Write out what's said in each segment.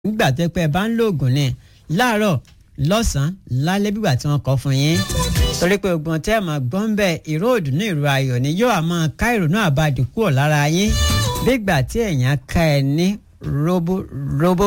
nígbà tó pẹ́ bá ń lo oògùn ni láàárọ̀ lọ́sàn-án lálẹ́ bígbà tí wọ́n kọ́ fún yín torí pé oògùn tẹ́ ẹ̀ máa gbọ́n bẹ́ẹ̀ ìró òdùnnú ìró ayọ̀ ni yóò máa ká ìrònú àbàdì kúrò lára yín bígbà tí èèyàn ká ẹ ní róbóróbó.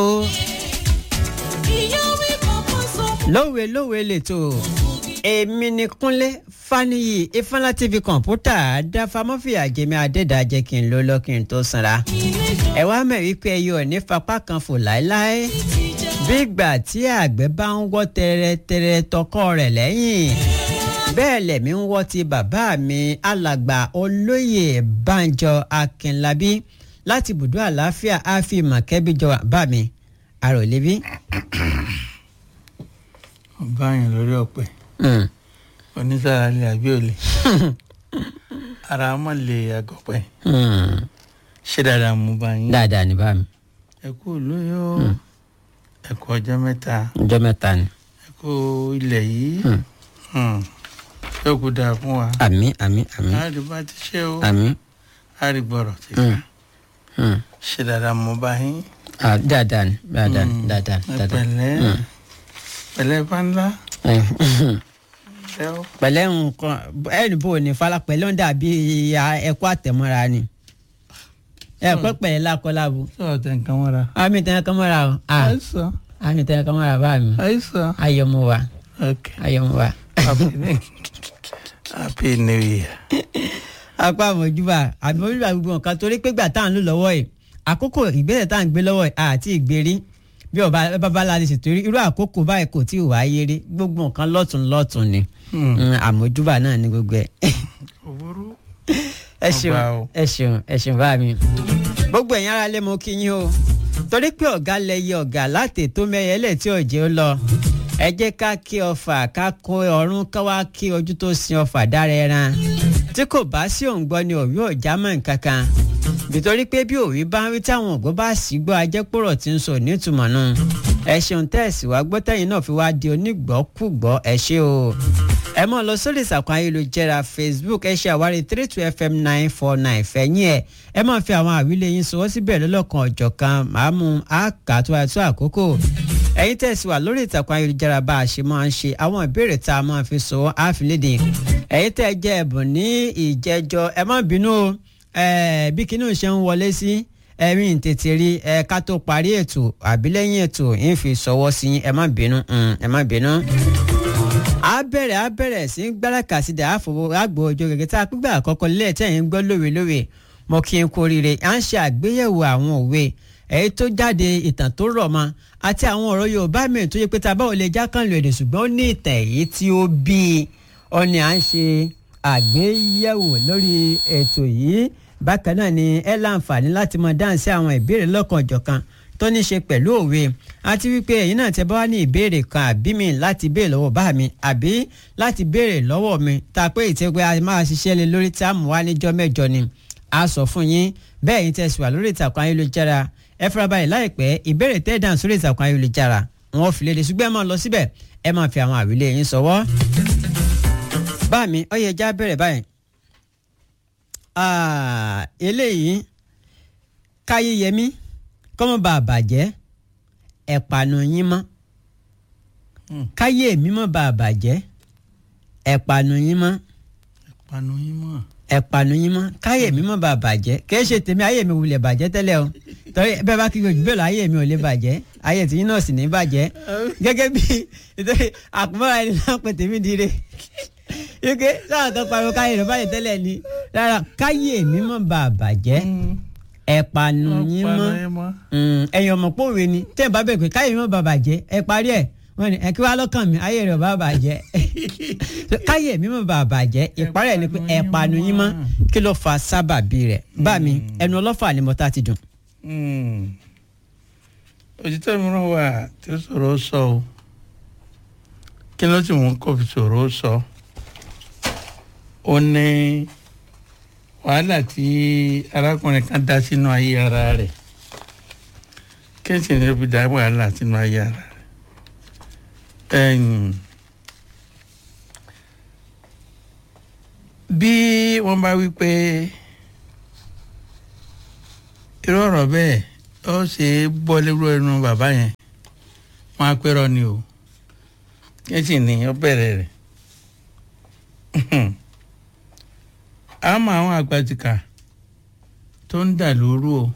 lówe lówe lètò èmi ni kúnlé faniyi ifeanyi tv kọ̀ǹpútà dáfamọ́fìyà jẹ́mi adédàjẹ́ kí n ló lọ kí n tó sanra ẹ wá mọ̀ wípé ẹ yóò ní fapá kan fò láéláé bí ìgbà tí àgbẹ̀ bá ń wọ́ tẹrẹtẹrẹ tọkọ rẹ̀ lẹ́yìn bẹ́ẹ̀ lẹ̀mí ń wọ́ ti bàbá mi alàgbà olóyè banjọ akínlábí láti ibùdó àlàáfíà àfi mọ̀kẹ́bíjọ bá mi àròlébí. ọba yẹn lórí ọ̀pẹ onísàrà lè àbí òlè ara ọmọ lè àgọpẹ ṣé dáadáa mú bá yín dáadáa ní bá mi ẹ kú lóyún o ẹ kú ọjọ́ mẹ́ta ọjọ́ mẹ́ta ni. ẹ kú ilẹ̀ yìí yóò kú dáa fún wa àmín àmín àmín àárí bá ti ṣe o àmín àárí gbọ́rọ̀ ti Mm. ká mm. ṣé dáadáa mú bá yín Ah, dáadáa ni dáadáa ni Mm. dáadáa ẹ dáadáa. pẹ̀lẹ́ Mm. pẹ̀lẹ́ bá ńlá Eh, ẹ ó pẹ̀lẹ́ nǹkan ẹnì bò ní fala pẹ̀lẹ́ ń dàbí ẹ̀kọ́ àtẹ̀mọ́ra ni ẹ̀kọ́ pẹ̀lẹ́ lákọ́lábo sọ̀rọ̀ tẹ̀ nǹkan mọ́ra àmì tẹ̀ ẹ̀kọ́ mọ́ra o Ah, àìsàn àmì tẹ̀ ẹ̀kọ́ mọ́ra bá mi àìsàn ayọ̀mọ̀ wa ok ayọ̀mọ̀ wa. happy new happy new year. apá àmọ̀júbà àmọ̀júbà gbogbo nǹkan torí pé gbà tá à ń lò lọ́wọ́ yìí àkókò ìgbésẹ̀ tá à ń gbé lọ́wọ́ yìí àti ìgbérí bí ọba babalá ti ṣètò irú àkókò báyìí kò tí ì wáyé rí gbogbo nǹkan lọ́tún lọ́tún ni Hmm. Mm, àmọ̀júbà náà ní gbogbo ẹ̀. òwúrú ẹ ṣeun Ọba o. ẹ ṣeun ẹ ṣeun bá mi. gbogbo ẹ̀yin ara lé mo kí yín o torí pé ọ̀gá lẹyẹ ọ̀gá láti tó mẹ́yẹlẹ̀ tí òjé ó lọ ẹ jẹ́ ká kí ọfà ká kó ọrún ká wá kí ojú tó sin ọfà dára ẹran tí kò bá sí òǹgbọ́ ni òwú ọ̀já mọ̀ nǹkan kan nítorí pé bí òwú bá ń rí táwọn ògbó bá sì gbọ́ ajẹ́pọ̀rọ̀ tí ń sọ nítumọ̀ náà ẹ ṣeun tẹ́ẹ̀sì wá gbọ́ tẹ́yìn náà fi wá di onígbọ́kúgbọ́ ẹ ṣé o ẹ mọ̀ lọ sórí ìsàkùn ayélujára facebook ẹ ṣe àwárí three two fm nine four nine fẹ̀yìn ẹ̀ ẹ máa fi àwọn àwílé yín sọwọ́ síbẹ̀ lọ́lọ́kan ọ̀jọ̀kan màá mú àkà tó àtúntò àkókò ẹ̀yin tẹ̀sí wà lórí ìtàkùn ayélujára bá a ṣe máa ń ṣe àwọn ìbéèrè tá a máa fi sọwọ́ àfilédè ẹ̀yin tẹ̀ jẹ́ ẹ̀bùn ní ìjẹ́jọ ẹ má bínú o ẹ̀ bí kinní ṣe ń wọlé sí ẹ̀rín tètè rí ẹ ká tó parí ètò àbí lẹ́yìn ètò ń fi sọwọ́ sí yín ẹ má bínú mm, ẹ má bínú a bẹ̀rẹ̀ a bẹ̀rẹ̀ sí í gbáràkà sí dà àfọwọ́ àgbò ọjọ́ gẹ́gẹ́ tá a pígbà àkọ́kọ́ lẹ́ẹ̀ tẹ̀yìn ń gbọ́ lówe lówe mo kí n kú oríire à ń ṣe àgbéyẹ̀wò àwọn òwe èyí tó jáde ìtàn tó rọ̀ mọ́ àti àwọn ọ̀rọ̀ Yorùbá mìíràn tó yẹ pé tá a bá wọlé jákànlò èdè ṣùgbọ́n ó ní ìtàn èyí tí ó bí i ó ní à ń ṣe àgbéyẹ̀wò lórí ètò yìí bákan náà ni ẹ láǹfààní láti mọ dáhùn sí àwọn ìbéèrè lọ́kan-ò-jọ̀kan tó ní ṣe pẹ̀lú òwe àti wípé ẹ̀yin náà tẹ bá wá ní ìbéèrè kan àbí mi láti béèrè lọ́wọ́ bá mi àbí láti béèrè lọ́wọ́ mi tá a pé ìtẹ́gbẹ́ a máa ṣiṣẹ́ lé lórí tá a mú wá níjọ́ mẹ́jọ ni a sọ fún yín bẹ́ẹ̀ yín tẹ̀sí wà lórí ìtàkùn ayélujára ẹ farabalẹ̀ láìpẹ́ ìbéèrè tẹ́ dáhùn sórí ìtàkùn ayélujára wọn fi léde ṣùgbọ́n ẹ máa lọ síbẹ̀ ẹ máa fi àwọn àwílé yín sọwọ́. bá mi ó yẹ já bẹ̀rẹ̀ báyìí Ah, eléyìí káyéyẹmí kọ́mọ́ bá a bàjẹ́ ẹ̀pànù yín mọ́ Hmm. káyé mi mọ́ bá a bàjẹ́ ẹ̀pànù yín mọ́ panu yín mọ́ ẹ̀pànù yín mọ́ káyé mi mọ́ bá a bàjẹ́ kì í ṣe tèmi ayé mi wulẹ̀ bàjẹ́ tẹ́lẹ̀ o torí bẹ́ẹ̀ bá kíkọ́ jù bẹ́ẹ̀ lọ ayé mi ò lè bàjẹ́ ayé tìyín náà sì ní bàjẹ́ gẹ́gẹ́ bí nítorí àkùnmọ́ra ẹni náà pè tèmi dire ike sáà kan pariwo káyé rẹ̀ bàjẹ́ tẹ́lẹ̀ ni rárá káyé mi mọ́ bá a bàjẹ́ ẹ̀pànù yín mọ́ yín mọ́ ẹ̀yin ọmọ pòwe ni tẹ́ ẹ̀ bá bẹ̀ pé káyé mi mọ́ bá a bàjẹ́ ẹ parí ẹ̀ wọ́n ní ẹ kí wàá lọ́kàn mi ayé rẹ̀ ò bá bàjẹ́ káyé mi mọ́ bá a bàjẹ́ ìparí ẹ̀ ni pé ẹ̀pànù yín mọ́ kí ló fa sábàbí rẹ̀ bá mi ẹnu ọlọ́fà ni mo ta ti dùn. òtítọ́ mìíràn wà tí ó sọ̀rọ̀ ó sọ o kí ló sì mú kó fi sọ̀rọ̀ ó sọ ó ní wàhálà tí arákùnrin kan dá sínú ayé ara rẹ̀ kí n sì ní ó fi dá wàhálà sínú ayé ara rẹ̀ ẹ̀yìn bí wọ́n bá wí pé irú ọ̀rọ̀ bẹ́ẹ̀ ó ṣe é bọ́ lérò ẹnu bàbá yẹn wọn á pẹ́rọ ni o kí sì ní ó bẹ̀rẹ̀ rẹ̀ àmọ́ àwọn àgbàtìkà tó ń dà lóru o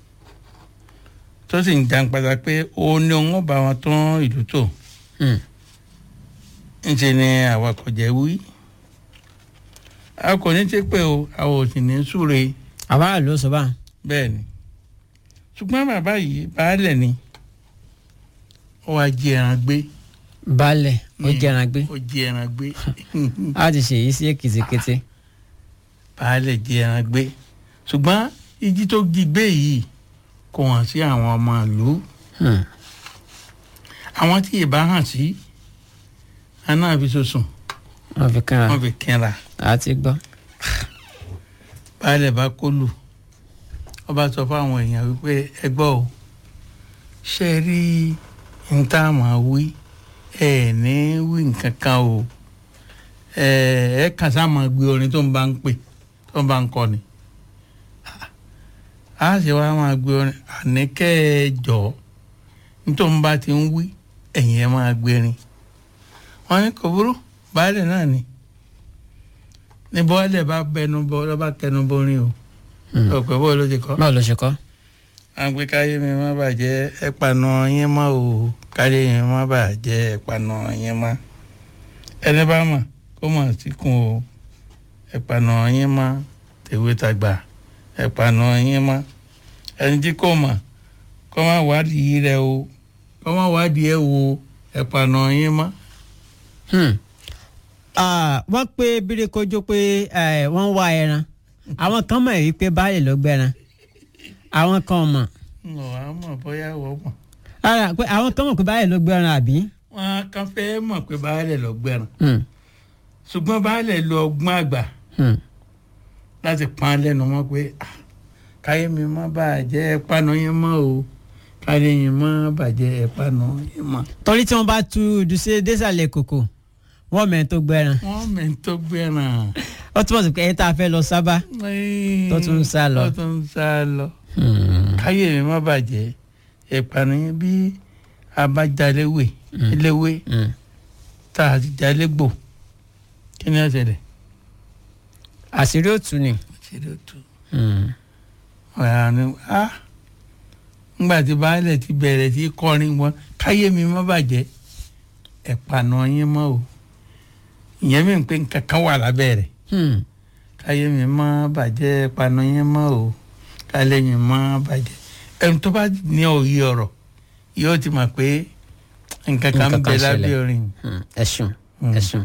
tó sì ń jàǹpàtà pé òun ni òun ó bá wọn tún ìlú tò Hmm. ńṣe ni àwa kò jẹ́ wí a kò ní ṣe pé o a ò sì ní súre àwa ló sọ bá bẹ́ẹ̀ ni ṣùgbọ́n bàbá yìí baálẹ̀ ni ó wá jí ẹran gbé balẹ̀ ó jẹran gbé ó jí ẹran gbé a ti ṣèyí sí èkìtìkété baálẹ̀ jí ẹran gbé ṣùgbọ́n ìjì tó jí gbé yìí kò hàn sí àwọn ọmọ ìlú Hmm. àwọn tí ì bá hàn sí aná fi sọsùn wọ́n fi kàn wọ́n fi kínra á ti gbọ́. baálẹ̀ bá kólù ó bá sọ fáwọn èèyàn wípé ẹ gbọ́ o ṣe rí n tá a máa wí ẹ ní wí nǹkan kan o ẹ ẹ kàn sá máa gbé orin tó ń bá ń pè tó ń bá ń kọ ni a sì wá máa gbé orin àníkẹ́ ẹ jọ nítorí ń bá ti ń wí ẹ̀yìn ẹ máa gbérin wọn ní kò burú baálẹ̀ náà ni ní bọ́ọ̀lẹ̀ bá bẹnu bọ́ lọ́ bá tẹnu bọ́rin o Hmm. ọ̀pẹ̀ bọ́ọ̀ ló ti kọ́ báwo ló ṣe kọ́. à ń pé káyé mi má bàjẹ́ ẹ̀pànà yín mọ́ o káyé mi má bàjẹ́ ẹ̀pànà yín mọ́ ẹni bá mọ̀ kó mọ̀ síkùn o ẹ̀pànà yín mọ́ tèwé tàgbà ẹ̀pànà yín mọ́ ẹni tí kò mọ̀ kó má wádìí rẹ o kó má wádìí ẹ wo ẹ̀pànà yín mọ́. Hmm. Ah, wọ́n pé bírékójó pé eh, wọ́n ń wá ẹran àwọn kan mọ̀ wípé baálẹ̀ ló gbẹ́ran àwọn kan mọ̀ n ò wá mọ̀ bóyá wọ́n mọ̀ ara pé àwọn kan mọ̀ pé baálẹ̀ ló gbẹ́ran àbí. wọn kàn fẹ́ mọ̀ pé baálẹ̀ lọ gbẹ̀ràn Hmm. ṣùgbọ́n baálẹ̀ lo ọgbọ́n àgbà Hmm. láti pan lẹ́nu mọ́ pé "Ah, káyé mi má bàjẹ́ ẹ̀pánu yín mọ́ o káyé yín má bàjẹ́ ẹ̀pánu yín mọ́. torí tí wọ́n bá tu dùsẹ́ désàlẹ̀ kòkò wọ́n mẹ́rin tó gbẹ́ran wọ́n mẹ́ tó gbẹ̀ràn. ó túmọ̀ sí pé ẹni tá a fẹ́ lọ sábà. Tó tún ń sá lọ. tó tún ń sá lọ. Hmm. káyé mi má bàjẹ́ ẹ̀pánu yín bí abájáléwé eléwé Hmm. tá a ti jálégbò kí ni ó ṣẹlẹ̀? àṣírí òtún ni. ṣe ló tu. Hmm. ọ̀rọ̀ ni a ńgbà tí baálẹ̀ ti bẹ̀rẹ̀ sí kọrin wọn káyé mi má bàjẹ́ ẹ̀pànà yín mọ́ o ìyẹn mi ń pè nǹkan kan wà lábẹ́ rẹ̀ Hmm. káyé mi má bàjẹ́ ẹ̀pànà yín mọ́ o káyé mi má bàjẹ́ ẹni tó bá ní òye ọ̀rọ̀ yóò ti mọ̀ pé nǹkan kan ń Nǹkan bẹ kan lábẹ́ ṣẹlẹ̀. orin Hmm. ẹ̀sùn Hmm. ẹ̀sùn.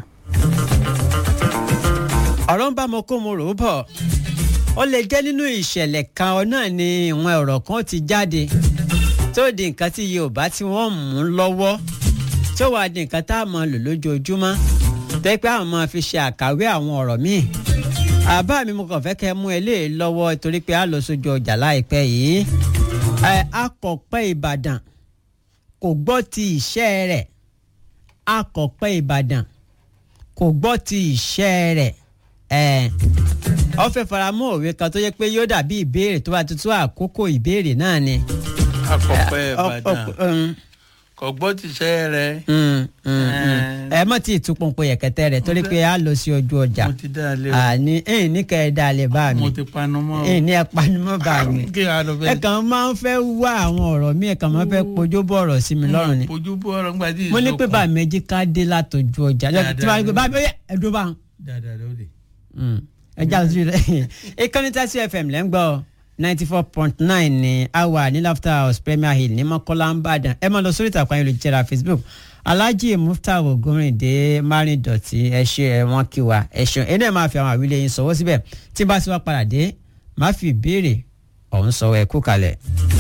ọ̀rọ̀ ń bá mo kó mo rò ó bọ̀ ó lè jẹ́ nínú ìṣẹ̀lẹ̀ kan ọ náà ni ìwọ̀n ọ̀rọ̀ kan ti jáde tó di nǹkan tí Yorùbá tí wọ́n mú lọ́wọ́ tó wàá di nǹkan tá a máa lò lójoojúmọ́ tẹ́ pé àwọn máa fi ṣe àkàwé àwọn ọ̀rọ̀ míì àbá mi mo kàn fẹ́ kẹ́ mú eléyìí lọ́wọ́ torí pé a lọ sójú ọjà láìpẹ́ yìí ẹ akọ̀pẹ́ Ìbàdàn kò gbọ́ ti ìṣẹ́ rẹ̀ akọ̀pẹ́ Ìbàdàn kò gbọ́ ti ìṣẹ́ rẹ̀ ẹ̀ ọ fẹ́ faramọ́ òwe kan tó yẹ pé yóò dàbí ìbéèrè tó bá tuntun àkókò ìbéèrè náà ni. akọ̀pẹ́ Ọ- Ìbàdàn ọ- um, kò gbọ́ tìṣẹ́ rẹ̀ mm, mm, mm. ẹ mọ̀ tí ìtúpọ̀npọ̀ yẹ̀kẹ́tẹ́ rẹ̀ torí pé a lọ sí ojú ọjà mo ti dá a lé o àní ẹ̀yìn ní kẹ́ ẹ dá a lè bá mi mo ti panu mọ́ o ẹ̀yìn ní ẹ panimọ́ bá mi kí a lọ ẹ fẹ́ kàn máa ń fẹ́ wá àwọn ọ̀rọ̀ mi ẹ kàn máa ń fẹ́ pojó bọ̀ ọ̀rọ̀ sí mi lọ́rùn ni ojú bọ́ ọ̀rọ̀ ńgbà tí mo ní pé ìsọkùn- bá méjì ká dé látọjú ọjà tí wàá gbé bá mi ó yẹ ẹdún bá ń. dáadáa lóde. ẹ já lójú rẹ ìkànnì tàṣí fm lẹ́ ń gbọ́ ninety four point nine ní awa ní laughter house premier hill ní mọ́kọ́lá ń bàdàn ẹ máa lọ sórí ìtàkùn ayélujára facebook alhaji muftar ogorinde marin dọ̀tí ẹ ṣe ẹ wọ́n kí wa ẹ ṣeun ẹ náà máa fi àwọn àwílẹ̀ yín sọ̀wọ́ síbẹ̀ tí bá ti wá padà dé máa fi ìbéèrè ọ̀hún sọ ẹ kú kalẹ̀.